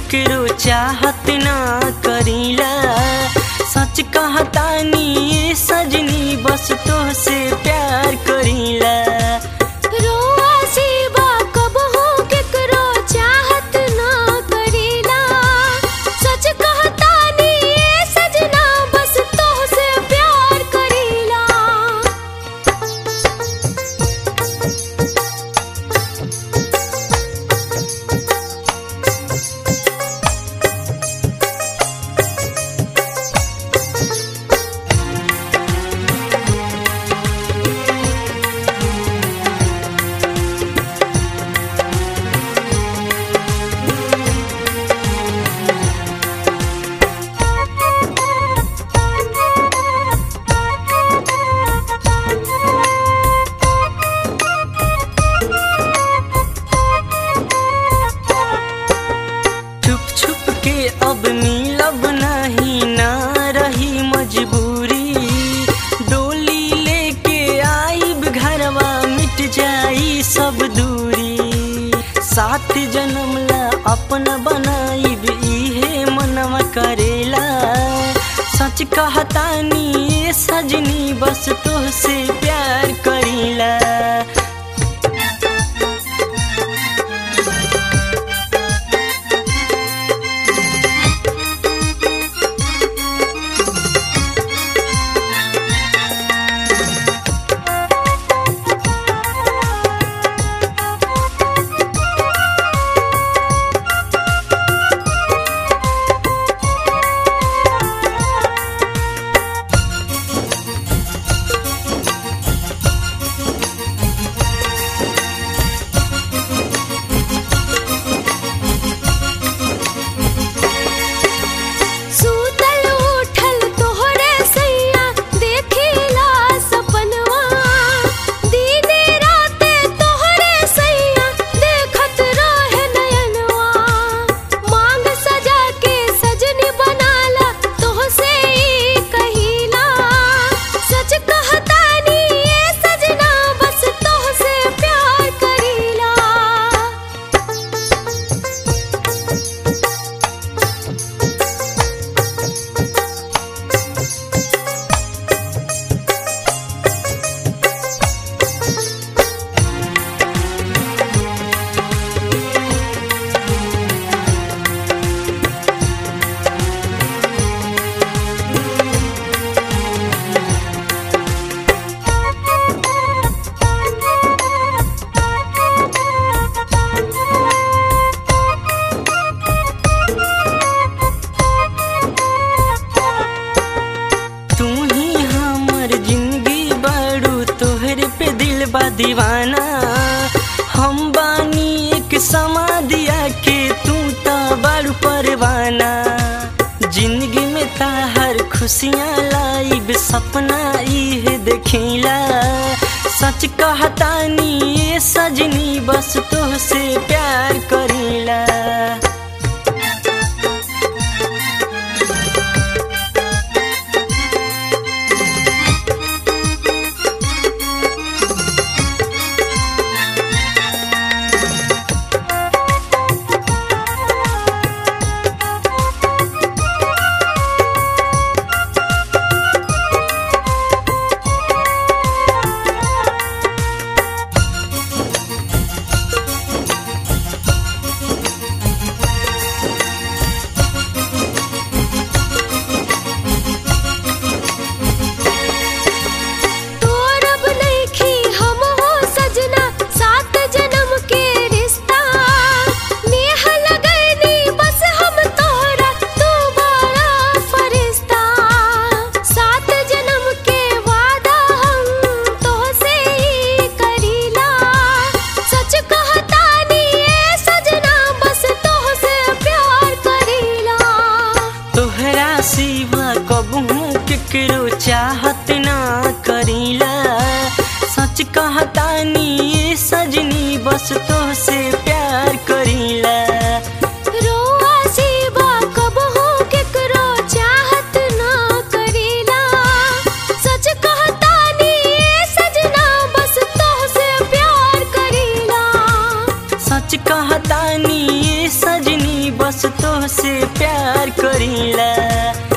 केकरो चाहत ना करीला सच कहतानी ये सजनी बस तो से प्यार करीला रोआ सेवा कबहू केकरो चाहत ना करेला सच कहता नी ए सजना बस तोहसे प्यार करेला छुप छुप के अब मिलब नहीं ना रही मजबूरी डोली लेके आईब घरवा मिट जाई सब दूरी सात जन्म ला अपन बनाईब इहे मनवा करेला सच कहतानी ये सजनी बस तोहसे प्यार करीला सूतल उठल तोहरे सैया देखिला सपनवा दीदी राते तोहरे सैया देखत रहे नयनवा मांग सजा के सजनी बनाला तोहसे ई कहिला सच कहता नी ए सजना बस तोहसे प्यार करीला तू ही हमर जिंदगी बड़ू तोहरे पे दिल बा दीवाना हम बानी एक समाधिया के तू तो बड़ू परवाना जिंदगी में ताहर खुशियाँ लाइब सपना इहे देखिला सच कहतानी ये सजनी बस तोहसे प्यार करीला तोरब नइखी हम हो सजना सात जन्म के रिश्ता नेह लगैनी बस हम तोरा तू बड़ा फरिश्ता सात जन्म के वादा हम तोहसे ही करीला सच कहता नी ए सजना बस तोहसे प्यार करीला तोहरा सिवा कबहू केकरो चाहत ना करीला सच कहतानी ये सजनी बस तोहसे प्यार करीला रोआ सेवा कबहू केकरो चाहत ना करेला सच कहता नी ए सजना बस तोहसे प्यार करेला सच कहतानी ये सजनी बस तोह से प्यार करीला